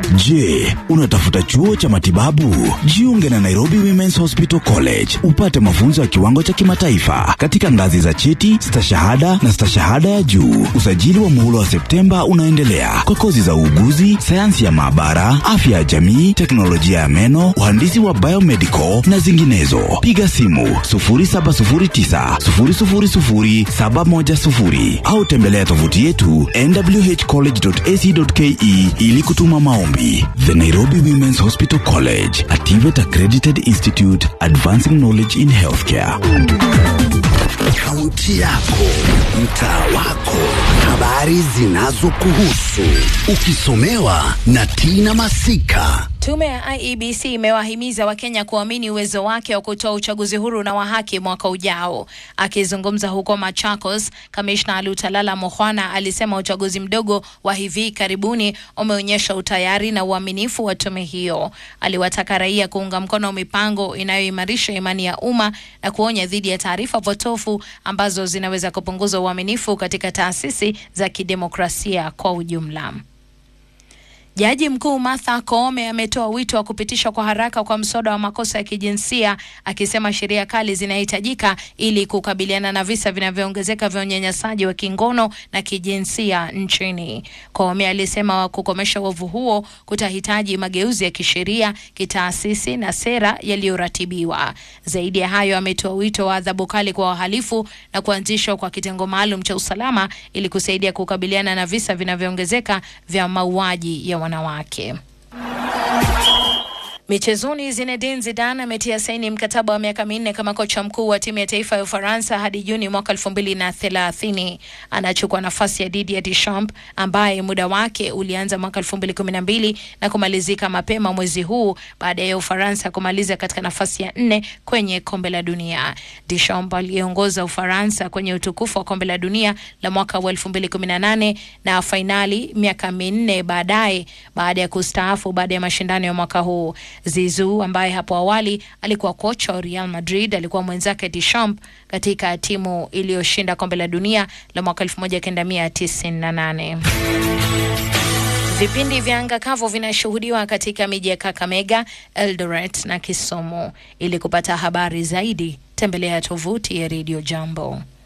Je, unatafuta chuo cha matibabu? Jiunge na Nairobi Women's Hospital College upate mafunzo ya kiwango cha kimataifa katika ngazi za cheti, stashahada na stashahada ya juu. Usajili wa muhula wa Septemba unaendelea kwa kozi za uuguzi, sayansi ya maabara, afya ya jamii, teknolojia ya meno, uhandisi wa biomedical na zinginezo. Piga simu 0709 000 710 au tembelea tovuti yetu nwhcollege.ac.ke ili kutuma maombi. The Nairobi Women's Hospital College, a TVET accredited institute advancing knowledge in healthcare. Kaunti yako, mtaa wako, habari zinazokuhusu, ukisomewa na Tina Masika. Tume ya IEBC imewahimiza Wakenya kuamini uwezo wake wa kutoa uchaguzi huru na wa haki mwaka ujao. Akizungumza huko Machakos, kamishna Lutalala Mukhwana alisema uchaguzi mdogo wa hivi karibuni umeonyesha utayari na uaminifu wa tume hiyo. Aliwataka raia kuunga mkono mipango inayoimarisha imani ya umma na kuonya dhidi ya taarifa potofu ambazo zinaweza kupunguza uaminifu katika taasisi za kidemokrasia kwa ujumla. Jaji mkuu Martha Koome ametoa wito wa kupitishwa kwa haraka kwa mswada wa makosa ya kijinsia akisema sheria kali zinahitajika ili kukabiliana na visa vinavyoongezeka vya unyanyasaji wa kingono na kijinsia nchini. Koome alisema kukomesha uovu huo kutahitaji mageuzi ya kisheria, kitaasisi na sera yaliyoratibiwa. Zaidi ya hayo, ametoa wito wa adhabu kali kwa wahalifu na kuanzishwa kwa kitengo maalum cha usalama ili kusaidia kukabiliana na visa vinavyoongezeka vya mauaji ya wanawake. Michezoni, Zinedine Zidane ametia saini mkataba wa miaka minne kama kocha mkuu wa timu ya taifa ya Ufaransa hadi Juni mwaka elfu mbili na thelathini. Anachukua nafasi ya Didier Deschamps ambaye muda wake ulianza mwaka elfu mbili kumi na mbili na kumalizika mapema mwezi huu baada ya Ufaransa kumaliza katika nafasi ya nne kwenye kombe la dunia. Deschamps aliongoza Ufaransa kwenye utukufu wa kombe la dunia la mwaka wa elfu mbili kumi na nane na fainali miaka minne baadaye baada ya kustaafu baada ya mashindano ya mwaka huu. Zizou ambaye hapo awali alikuwa kocha wa Real Madrid alikuwa mwenzake Deschamps katika timu iliyoshinda kombe la dunia la mwaka 1998. Vipindi vya anga kavu vinashuhudiwa katika miji ya Kakamega, Eldoret na Kisumu. Ili kupata habari zaidi, tembelea tovuti ya Radio Jambo.